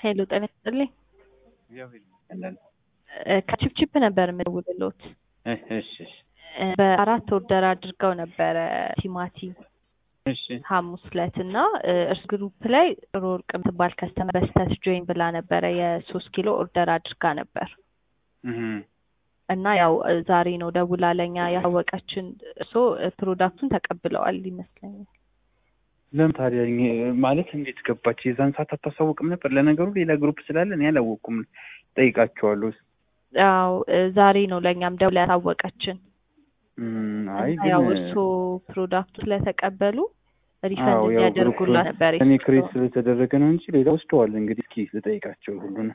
ሄሎ ጤና ይስጥልኝ። እግዚአብሔር ይመስገን። እ ከቺፕቺፕ ነበር የምደውልልዎት። እሺ እሺ እሺ እ በአራት ኦርደር አድርገው ነበረ ቲማቲም እሺ ሐሙስ ዕለት እና እ እርስ ግሩፕ ላይ ጥሩ ወርቅ የምትባል ከስተመር በስተት ጆይን ብላ ነበረ የሶስት ኪሎ ኦርደር አድርጋ ነበር እህ እና ያው እ ዛሬ ነው ደውላ ለኛ ያሳወቀችን። እርሶ እ ፕሮዳክቱን ተቀብለዋል ይመስለኛል። ለምን ታዲያ እኔ- ማለት እንዴት ገባች? የዛን ሰዓት አታሳውቅም ነበር? ለነገሩ ሌላ ግሩፕ ስላለ እኔ አላወቅኩም። ጠይቃቸዋለሁ። ያው እ ዛሬ ነው ለእኛም ደውላ ያሳወቀችን። እም፣ አይ እና ግን ያው እርሶ ፕሮዳክቱ ስለተቀበሉ ሪፈንድ አዎ፣ ያው እንዲያደርጉላ ግሩፕ ነበር እኔ ክሬት የሰጠው። ስለተደረገ ነው እንጂ ሌላ ወስደዋል። እንግዲህ እስኪ ልጠይቃቸው ሁሉን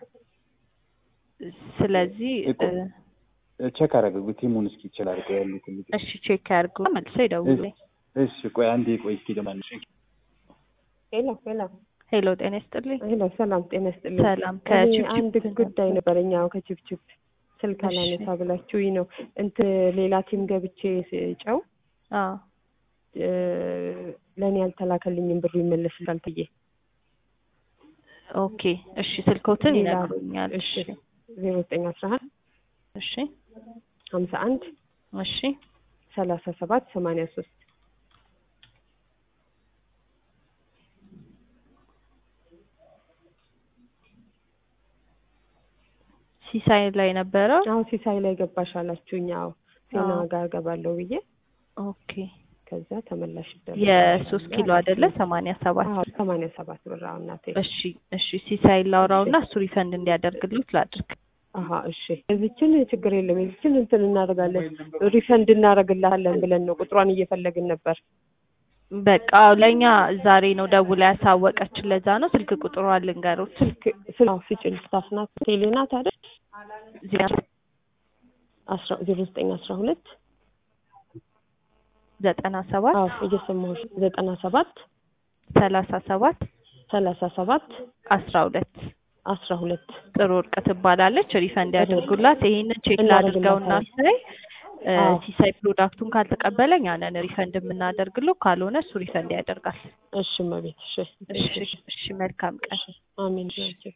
ስለዚህ እ ቼክ አደረገ ቲሙን እስኪ ይችላል አድርገው ያሉትን ልጆች። እሺ ቼክ ያድርጉ መልሰው ይደውሉልኝ። እሺ ቆይ አንዴ ቆይ እስኪ ደማንሽ ሄሎ ሄሎ ሄሎ ጤና ይስጥልኝ። ሄሎ ሰላም ጤና ይስጥልኝ። ሰላም እኔ ከቺፕቺፕ አንድ ጉዳይ ነበረኝ። አዎ ከቺፕቺፕ ስልክ እሺ። አላነሳ ብላችሁኝ ነው እንትን ሌላ ቲም ገብቼ ስጨው አዎ እ ለእኔ ያልተላከልኝም ብሩ ይመለስላል ብዬ ኦኬ እሺ ስልኮትን ሌላ- ይነግሩኛል። እሺ እሺ ዜሮ ዘጠኝ አስራ አንድ እሺ ሀምሳ አንድ እሺ ሰላሳ ሰባት ሰማንያ ሶስት ሲሳይ ላይ ነበረው። አሁን ሲሳይ ላይ ገባሽ አላችሁኝ። አዎ ዜና አዎ። ጋር ገባለሁ ብዬ ኦኬ ከዛ ተመላሽ ይደረጋል የሶስት ኪሎ አይደለ ሰማንያ ሰባት አዎ ሰማንያ ሰባት ብር አዎ እናቴ እሺ እሺ ሲሳይ ላውራውና እሱ ሪፈንድ እንዲያደርግልት ላድርግ። አሀ እሺ የዚችን ችግር የለም የዚችን እንትን እናደርጋለን ሪፈንድ እናደርግልሃለን ብለን ነው ቁጥሯን እየፈለግን ነበር በቃ ለእኛ ዛሬ ነው ደውላ ያሳወቀችን። ለዛ ነው ስልክ ቁጥሯን ልንገሩት። ስልክ ስልክ ስጭን ስታፍ ናት ቴሌ ናት አይደል ዜሮ አስራ ዜሮ ዘጠኝ አስራ ሁለት ዘጠና ሰባት አዎ እየሰማሁሽ ዘጠና ሰባት ሰላሳ ሰባት ሰላሳ ሰባት አስራ ሁለት አስራ ሁለት ጥሩ ወርቅ ትባላለች። ሪፈንድ ያደርጉላት። ይሄንን ቼክ ላድርገውና ሲሳይ እ አዎ። ሲሳይ ፕሮዳክቱን ካልተቀበለኝ ያንን ሪፈንድ የምናደርግለው ካልሆነ እሱ ሪፈንድ ያደርጋል። እሺ እመቤት እሺ እሺ እሺ መልካም ቀን። አሜን ናቸው